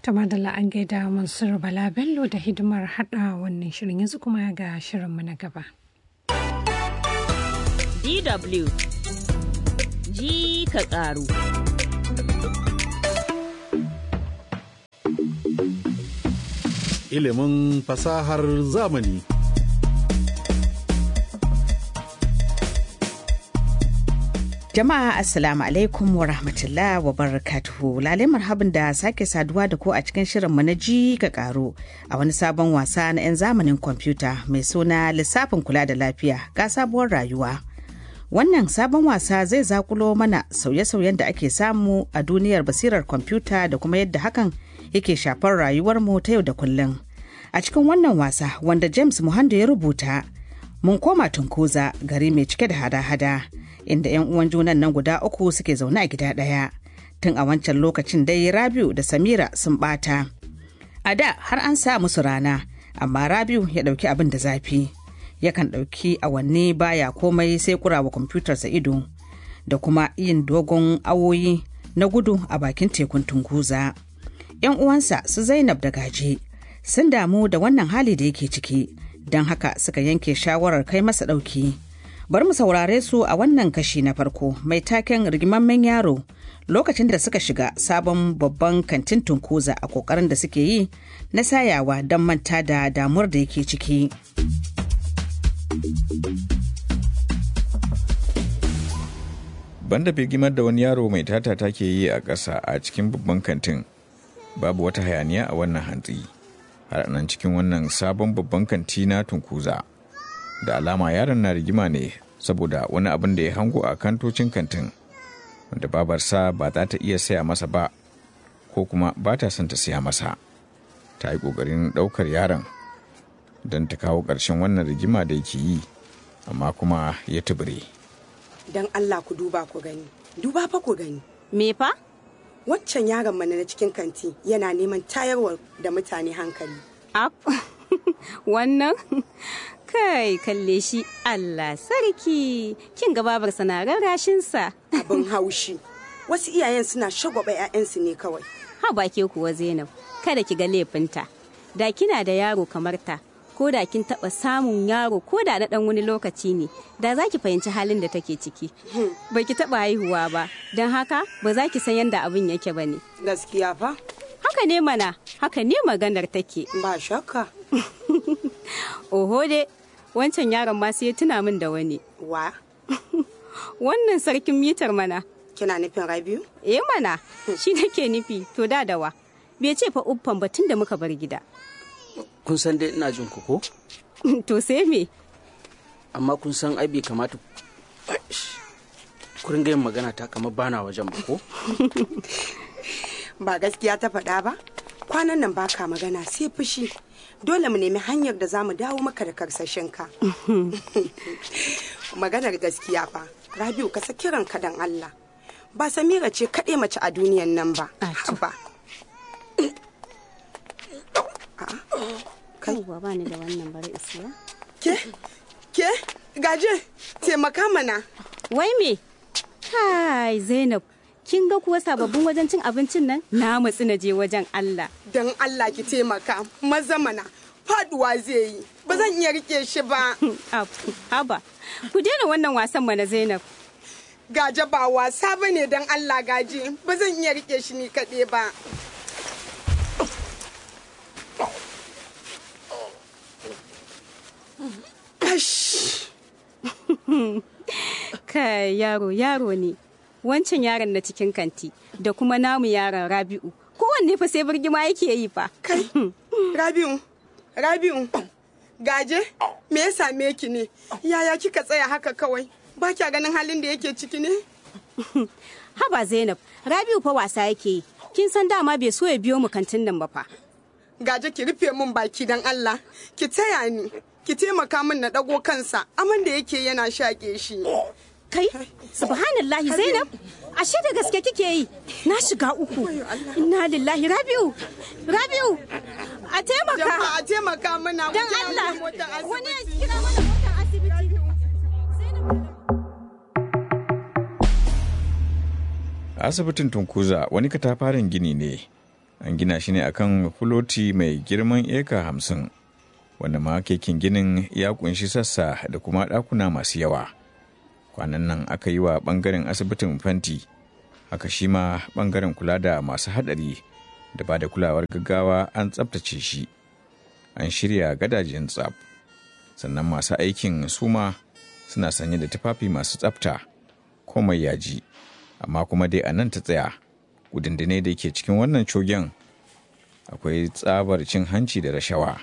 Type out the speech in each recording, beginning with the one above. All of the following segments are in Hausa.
ta madalla an gaida Mansur Bala Bello da hidimar hada wannan shirin yanzu kuma ga shirinmu na gaba. DW ji ka ƙaru. Ilimin fasahar zamani. Jama'a Assalamu alaikum wa rahmatullah wa barakatuhu. Lale marhabin da sake saduwa da ku a cikin shirinmu na ji ga karo a wani sabon wasa na 'yan zamanin kwamfuta mai suna lissafin kula da lafiya ga sabuwar rayuwa. Wannan sabon wasa zai zakulo mana sauye-sauyen da ake samu a duniyar basirar kwamfuta da kuma yadda hakan yake shafar rayuwarmu ta yau da kullum. A cikin wannan wasa wanda James Muhando ya rubuta, mun koma tunkuza gari mai cike da hada-hada. inda 'yan uwan junan nan guda uku suke zaune a gida ɗaya tun a wancan lokacin dai rabiu da samira sun bata a da har an sa musu rana amma rabiu ya ɗauki abin da zafi yakan ɗauki awanni baya komai sai kurawa kwamfutarsa ido da kuma yin dogon awoyi na gudu a bakin tekun tunguza 'yan uwansa su zainab da gaje sun damu da wannan hali da yake ciki don haka suka yanke shawarar kai masa ɗauki. bari mu saurare su a wannan kashi na farko mai taken rigimammen yaro lokacin da suka shiga sabon babban kantin tunkuza a kokarin da suke yi na sayawa don manta da damuwar da yake ciki banda birgimar da wani yaro mai tata take yi a ƙasa a cikin babban kantin babu wata hayaniya a wannan hantsi har nan cikin wannan sabon babban kanti na tunkuza da alama yaron na rigima ne saboda wani abin da ya hango a kantocin kantin wanda babarsa ba za ta iya saya masa ba ko kuma ba ta son ta siya masa ta yi ƙoƙarin ɗaukar yaron don ta kawo ƙarshen wannan rigima da yake yi amma kuma ya tubure. don allah ku duba ku gani duba fa ku gani Me fa? waccan yaron mana na cikin kanti yana neman tayarwa da mutane hankali Ap. Wannan? Kai, kalle shi Allah sarki. Kin ga babarsa na rarrashinsa. abin haushi wasu iyayen suna shagwaba 'ya'yansu ne kawai Ha ba ke kuwa Zainab, kada ki ga laifinta. Da kina da yaro kamar ta, ko da kin taɓa samun yaro ko da na ɗan wani lokaci ne, da za ki fahimci halin da take ciki. Ba ki taɓa haihuwa ba, don haka ba za ki san yadda abin yake ba ne. gaskiya fa Haka ne mana, haka ne maganar take. ba shakka Oho dai, wancan yaron ma sai ya tuna min da wani. wa Wannan sarkin mitar mana. kina nufin rabiu Eh mana, shi nake nufi, to da dawa. Bai ce fa uffan batun da muka bar gida. kun san dai ina jin ku ko to sai me? amma kun san ai bai kamata Aish. ku ringa yin magana ta kamar bana wajen ba ko ba gaskiya ta faɗa ba kwanan nan baka magana sai fushi dole mu nemi hanyar da za mu dawo maka da karsashinka maganar gaskiya fa rabiu ka saki ranka dan allah ba samira ce kaɗai mace a duniyan nan ba ba kai Yawwa ba ni da wannan bari isiya. ke ke gaje taimaka mana Wai me? Hai Zainab, kin ga kuwa sababbin wajen cin abincin nan? Na matsi na je wajen Allah. don allah ki taimaka maza mana faduwa zai yi ba zan iya rike shi ba Ab, Haba, ku daina wannan wasan mana Zainab. gaje ba wasa ba ne don allah gaje ba zan iya rike shi ni kaɗai ba Ash. Kai yaro yaro ne. Wancan yaron na cikin kanti da kuma namu yaron Rabi'u. Kowanne fa sai birgima yake yi fa. kai rabiu rabiu gaje me ya same ki ne yaya kika tsaya haka kawai ba kya ganin halin da yake ciki ne Haba Zainab, Rabi'u fa wasa yake yi. Kin san dama bai so ya biyo mu kantin nan ba fa. gaje ki rufe min baki don allah ki taya ni ki taimaka min na ɗago kansa aman da yake yana shaƙe shi Kai, subhanallahi Zainab, ashe da gaske kike yi. Na shiga uku. Inna lillahi Rabi'u. Rabi'u, a taimaka. jama'a taimaka mana Dan ku kira Allah. mana motar Wani ya asibiti. kira mana motar asibiti. asibitin tunkuza wani katafaren gini ne an gina shi ne akan fuloti mai girman eka hamsin wanda ma kekin ginin ya kunshi sassa da kuma ɗakuna masu yawa kwanan nan aka yi wa ɓangaren asibitin fanti haka shi ma ɓangaren kula da masu haɗari da ba da kulawar gaggawa an tsabtace shi an shirya gadajen tsab sannan masu aikin suma suna sanye da tufafi masu tsabta komai yaji amma kuma dai a nan ta tsaya gudundune da ke cikin wannan cogen akwai tsabar cin hanci da rashawa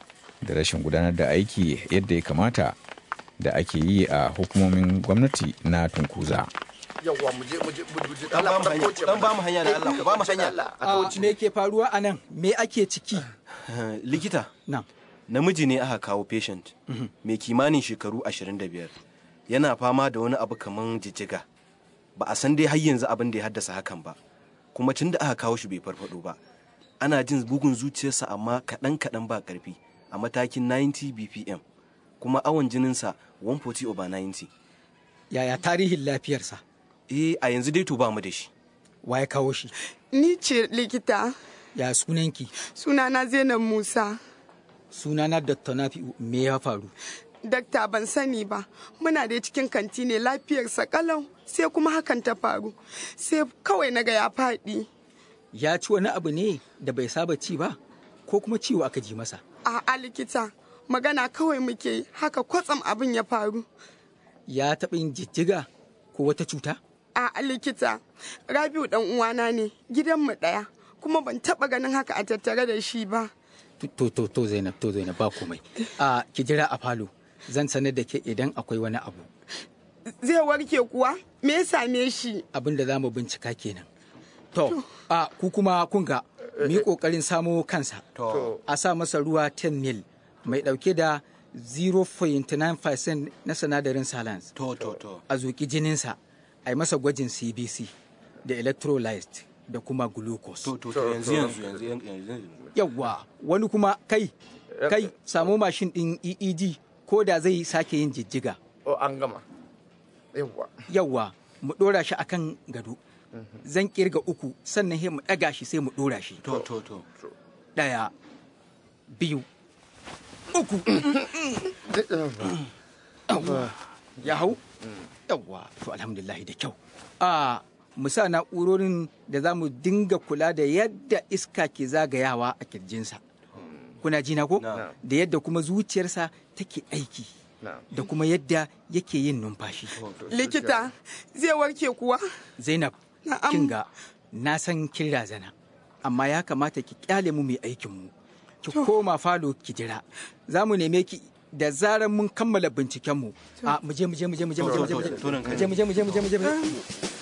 da rashin gudanar da aiki yadda ya kamata da ake yi a hukumomin gwamnati na tunkuza. yawwa mu je mu je mu je Dan ba mu hanya, dan ba mu hanya da Allah, ku ba mu hanya. A me ke faruwa a nan? Me ake ciki? Likita, Na. namiji ne aka kawo patient mai kimanin shekaru 25 yana fama da wani abu kaman jijjiga ba a san dai har yanzu abin da ya haddasa hakan ba kuma tun da aka kawo shi bai farfado ba ana jin bugun zuciyarsa amma kaɗan kaɗan ba ƙarfi a matakin 90 bpm kuma awon jininsa 140 over 90 Yaya tarihin lafiyarsa? eh a yanzu dai to ba mu da shi Wa ya kawo shi? Ni ce likita, Ya sunanki? sunana Zainab Musa. Sunana Dr. Nafi'u me ya faru? Dakta ban sani ba, muna da cikin kanti ne lafiyarsa kalau sai kuma hakan ta faru. Sai kawai naga ya faɗi. Ya ci wani abu ne da bai saba ci ba? Ko kuma ciwo aka ji masa? A'a likita, magana kawai muke yi, haka kwatsam abin ya faru. Ya taɓa yin jijjiga ko wata cuta? A'a likita, Rabiu dan uwana ne, gidanmu ɗaya, kuma ban taɓa ganin haka a tattare da shi ba. To, to, to Zainab, to Zainab ba komai. A ki jira a falo, zan sanar da ke idan akwai wani abu. Zai warke kuwa? Me ya same shi? Abin da za mu bincika kenan. To, a ku kuma kun ga, mu yi ƙoƙarin samo kansa. to A sa masa ruwa 10 mil mai ɗauke da 0.9% na sinadarin salans. to to to A zuƙi jininsa, a yi masa gwajin CBC da electrolyte da kuma glucose. to to to yanzu yanzu yanzu yanzu yanzu Yawwa, wani kuma kai, kai samu mashin ɗin EEG ko da zai sake yin jijjiga. o an gama yawwa Yawwa, mu ɗora shi akan gado. Zan kirga uku sannan sai mu ɗaga shi sai mu ɗora shi. to to to Ɗaya, biyu, uku. Yawwa, ya hau? Yawwa, to alhamdulillah da kyau. A mu sa na'urorin da za mu dinga kula da yadda iska ke zagayawa a kirjinsa. Kuna ji na ko? Na. Da yadda kuma zuciyarsa take aiki. na Da kuma yadda yake yin numfashi. Likita, zai warke kuwa? Zainab, Na'am. kin ga na san kin razana, amma ya kamata ki kyale mu mai aikin mu. Ki koma falo ki jira. Za mu neme ki da zarar mun kammala binciken mu. A mu je mu je mu je mu je mu je mu je mu je. to nan kai. Mu je mu je mu je mu je mu je. mu je.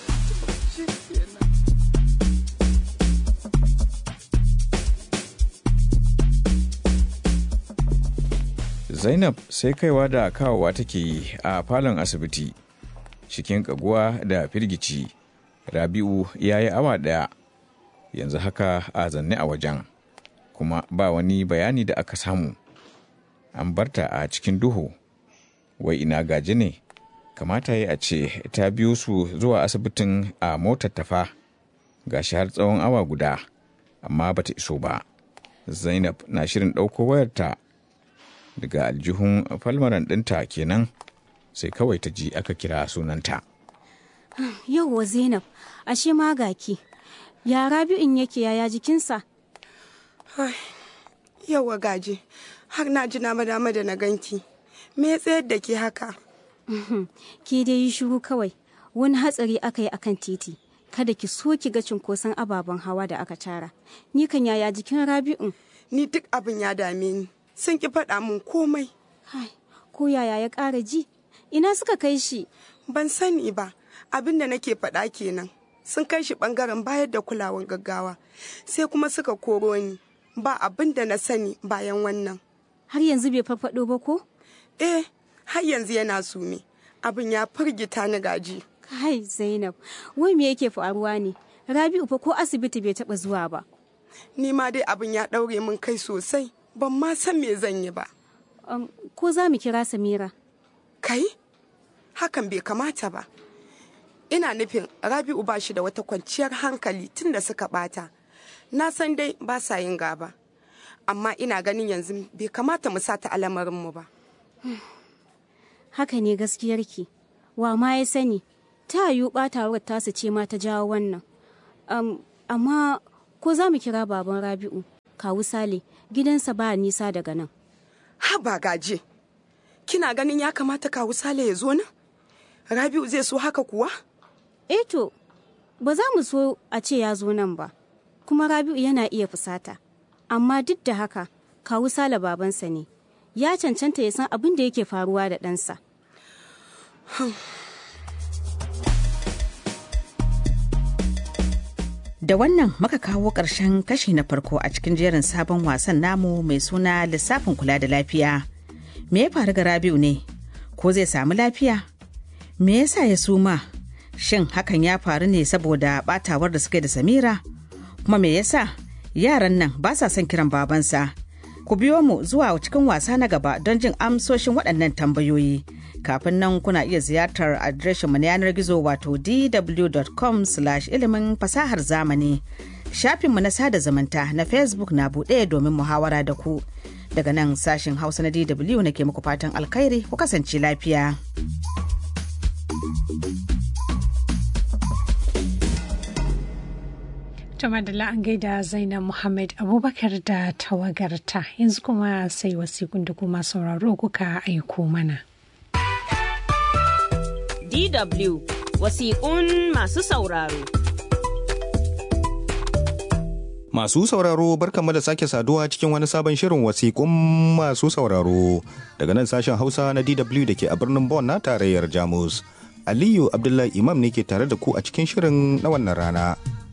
Zainab sai kaiwa da kawowa take yi a falon asibiti cikin kaguwa da firgici. Rabi'u ya yi awa ɗaya yanzu haka a zanne a wajen kuma ba wani bayani da aka samu. An barta a cikin duhu wai ina gaji ne kamata yi a ce ta biyo su zuwa asibitin a motar tafa gashi har tsawon awa guda amma bata iso ba. Zainab na shirin ɗauko wayarta daga aljihun falmaran ɗinta kenan sai kawai ta ji aka kira sunanta. Yauwa Zainab, ashe ma gaki. Ya Rabi'un yake yaya jikinsa? Yawa gaje, har na ji na dama da na ganki. Me ya tsayar da ke haka? Ki dai yi shiru kawai. Wani hatsari aka yi akan titi. Kada ki so ki ga cunkoson ababen hawa da aka tara. Ni kan yaya jikin Rabi'un? Ni duk abin ya dame ni. Sun ki faɗa min komai. Hai, ko yaya ya ƙara ji? Ina suka kai shi? Ban sani ba, abin da nake faɗa kenan. Sun kai shi ɓangaren bayar da kulawan gaggawa. Sai kuma suka koro ni. Ba abin da na sani bayan wannan. Har yanzu bai farfaɗo ba ko? Eh, har yanzu yana sume. Abin ya firgita ni gaji. Kai Zainab, wai me yake faruwa ne? Rabi'u fa ko asibiti bai taɓa zuwa ba. Ni ma dai abin ya ɗaure min kai sosai. Ban ma san me zan yi ba. Um, ko za mu kira Samira? Kai? Hakan bai kamata ba. Ina nufin Rabi'u ba shi da wata kwanciyar hankali tun da suka bata. na san dai ba sa yin gaba amma ina ganin yanzu bai kamata mu sata alamarinmu ba haka ne gaskiyarki wa ma ya sani ta yiwu ɓatawar tasu ce ma ta jawo wannan um, amma ko za mu kira baban rabi'u kawu sale gidansa ba nisa daga nan haba gaje kina ganin ya kamata kawu sale ya zo nan rabi'u zai so haka kuwa eh to ba za mu so a ce ya zo nan ba kuma rabi'u yana iya fusata amma duk da haka kawu sale babansa ne ya cancanta ya san abin da yake faruwa da ɗansa. Da wannan muka kawo ƙarshen kashi na farko a cikin jerin sabon wasan namu mai suna lissafin kula da lafiya. Me ya faru ga Rabiu ne? Ko zai samu lafiya? Me yasa ya suma? Shin hakan ya faru ne saboda batawar da suka da Samira? Kuma me yasa yaran nan ba sa son kiran babansa? Ku biyo mu zuwa cikin wasa na gaba don jin amsoshin waɗannan tambayoyi. Kafin nan kuna iya ziyartar adireshinmu na yanar gizo wato dw.com ilimin fasahar zamani. Shafinmu na sada zumunta na Facebook na buɗe domin muhawara da ku. Daga nan sashin Hausa na DW nake muku fatan alkhairi ku kasance lafiya. Tuma da an gaida Zainab Muhammad Abubakar da tawagarta yanzu kuma sai wasiƙun da kuma sauraro kuka aiko mana. DW wasiƙun masu sauraro. Masu sauraro barkanmu da sake saduwa cikin wani sabon shirin wasiƙun masu sauraro daga nan sashen Hausa na DW da ke a birnin Bonn na tarayyar Jamus. Aliyu Abdullahi Imam ne ke tare da ku a cikin shirin na wannan rana.